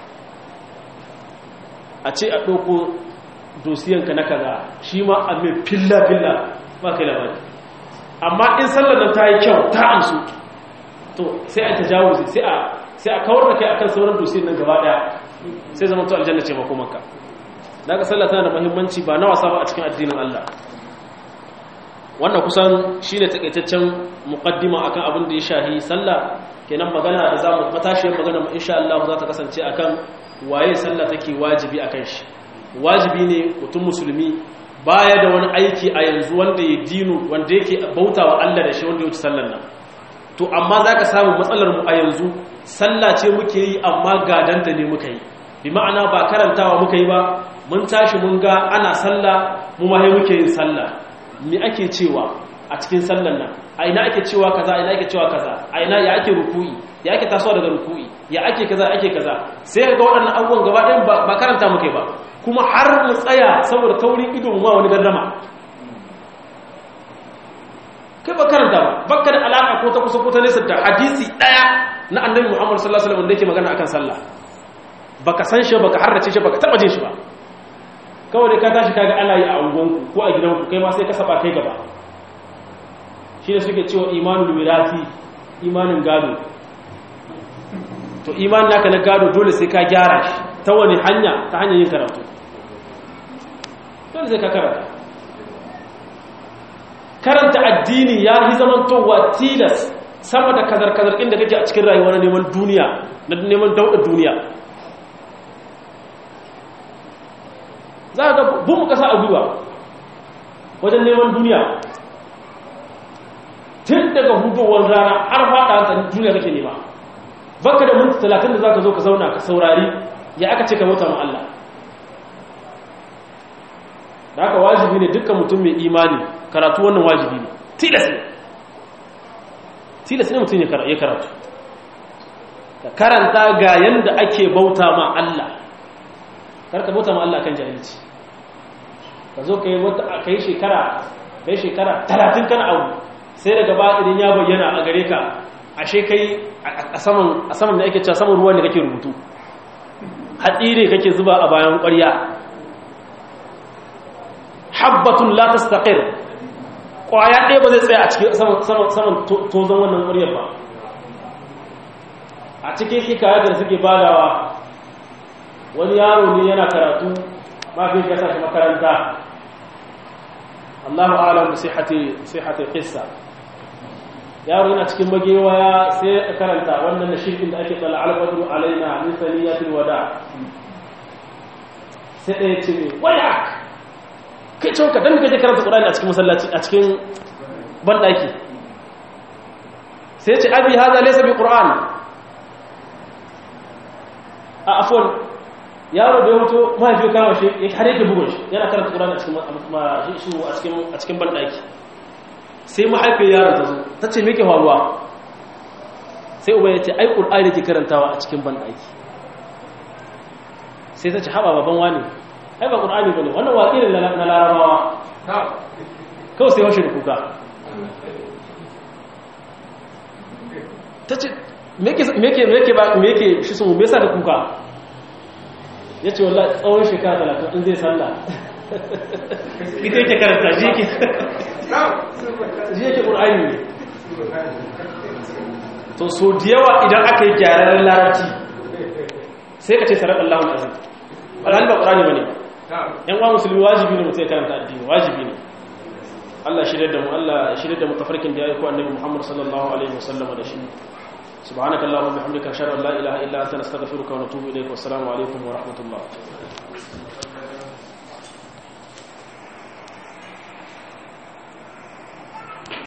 Speaker 1: a ce a ɗauko dosiyanka na kaza shi ma a mai filla-filla ba kai labari amma in sallar nan ta yi kyau ta amsu to sai a tajawuzi sai a kawar da kai akan sauran dosiyan nan gaba daya sai zama to aljanna ce makomanka daga sallah tana da muhimmanci ba na wasa ba a cikin addinin Allah wannan kusan shine takaitaccen muqaddima akan abin da ya shahi sallah kenan magana da zamu matashiyar magana mu insha Allah za ta kasance akan waye sallah take wajibi akan shi wajibi ne mutum musulmi baya da wani aiki a yanzu wanda ya dinu wanda yake bautawa Allah da shi wanda ya wuce sallar nan to amma zaka samu matsalar mu a yanzu sallah ce muke yi amma gadanta ne muka yi bi ma'ana ba karantawa muka yi ba mun tashi mun ga ana sallah mu ma muke yin sallah me ake cewa a cikin sallan nan a ina ake cewa kaza a ina ake cewa kaza a ina ya ake ruku'i ya ake tasowa daga ruku'i ya ake kaza ake kaza sai ga waɗannan abubuwan gaba ɗayan ba karanta muke ba kuma har mu tsaya saboda taurin ido ma wani gardama kai ba karanta ba bakka da alaka ko ta kusa ko ta nesa da hadisi ɗaya na annabi muhammad sallallahu alaihi wasallam da yake magana akan sallah baka san shi baka harrace shi baka taba jin shi ba kawai dai ka tashi kaga ana yi a ungonku ko a gidanku kai ma sai ka saba kai gaba shi ne suke cewa imanul wirati imanin gado to imanin naka na gado dole sai ka gyara shi ta wani hanya ta hanyar yin karatu dole sai ka karanta karanta addini ya yi zamantowa tilas sama da kazar-kazar inda kake a cikin rayuwa na neman duniya na neman dauɗa duniya za a ga bin kasa a gwiwa wajen neman duniya tun daga hudowar rana har faɗa hantar duniya kake nema baka da minti talatin da za ka zo ka zauna ka saurari ya aka ce ka bauta ma Allah da haka wajibi ne dukkan mutum mai imani karatu wannan wajibi ne tilas ne tilas ne mutum ya karatu ka karanta ga yanda ake bauta ma Allah karka bauta ma Allah kan jahilci ka zo ka yi wata ka yi shekara ka yi shekara talatin kana abu sai daga ba idan ya bayyana a gare ka ashe kai a saman da ake cewa saman ruwan da kake rubutu haɗi ne kake zuba a bayan ƙwarya habbatun la tastaqir ƙwaya ɗaya ba zai tsaya a cikin saman tozon wannan ƙwaryar ba a cikin hikayar da suke badawa wani yaro ne yana karatu mafi ya sa shi makaranta Allahu a'lam bi sihhati sihhati qissa yaro yana cikin magewaya sai ya karanta wannan na shirkin da ake tsala al-badru alaina min saniyatil wada sai ɗaya ce mai waya kai ce ka dan kaje karanta Qur'ani a cikin masallaci a cikin bandaki sai ya ce abi hada laysa bi Qur'an a afwan yaro da ya mutu mahaifi kama shi ya har yake bugun shi yana karanta ƙurani a cikin a cikin banɗaki sai mahaifiyar yaron ta zo ta ce meke faruwa sai uba ya ce ai ƙur'ani ke karantawa a cikin banɗaki sai ta ce haɓa baban wani ai ba ƙur'ani ba ne wannan waƙi ne na larabawa kawai sai washe da kuka ta ce meke shi sun mesa da kuka ya ce wallah tsawon shekara talatin in zai sallah ita yake karanta ji yake ji yake ƙur'ani ne to so da yawa idan aka yi gyararren larabci sai ka ce sarar allahun azim alhali ba ƙur'ani ba ne yan wa musulmi wajibi ne mutum ya karanta addini wajibi ne Allah shirya da mu Allah shirya da mu tafarkin da ya yi ko annabi Muhammad sallallahu alaihi wasallam da shi سبحانك اللهم وبحمدك اشهد ان لا اله الا انت نستغفرك ونتوب اليك والسلام عليكم ورحمه الله